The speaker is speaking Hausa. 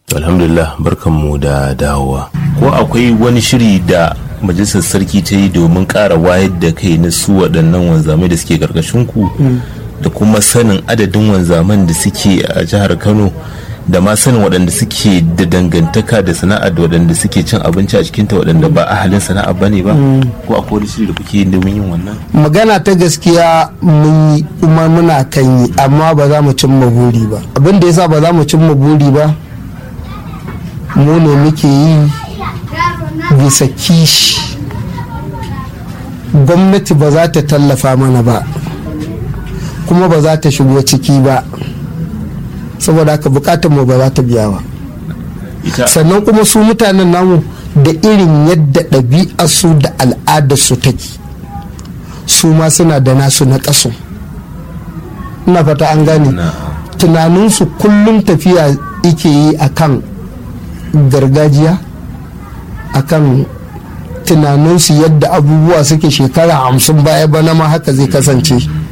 alhamdulillah barkanmu da dawowa ko akwai wani shiri da majalisar sarki ta yi domin ƙara wayar da kai na su waɗannan wanzamai da suke ƙarƙashin ku da kuma sanin adadin wanzaman da suke a jihar kano da ma sanin waɗanda suke da dangantaka da sana'a da waɗanda suke cin abinci a cikinta waɗanda ba ahalin sana'a ba ne ba ko akwai wani shiri da kuke yin domin yin wannan magana ta gaskiya mun yi kuma muna kan yi amma ba za mu cimma buri ba abin da yasa ba za mu cimma buri ba mu ne muke yi bisa kishi gwamnati ba za ta tallafa mana ba kuma ba za ta shigo ciki ba saboda haka bukatar mu ba za ta biya ba sannan kuma su mutanen namu da irin yadda ɗabi'arsu da al'adarsu take su ma suna da nasu na ƙasu ina fata an gane tunaninsu kullum tafiya ike yi akan gargajiya akan tunaninsu yadda abubuwa suke shekara hamsin baya bana ma haka zai kasance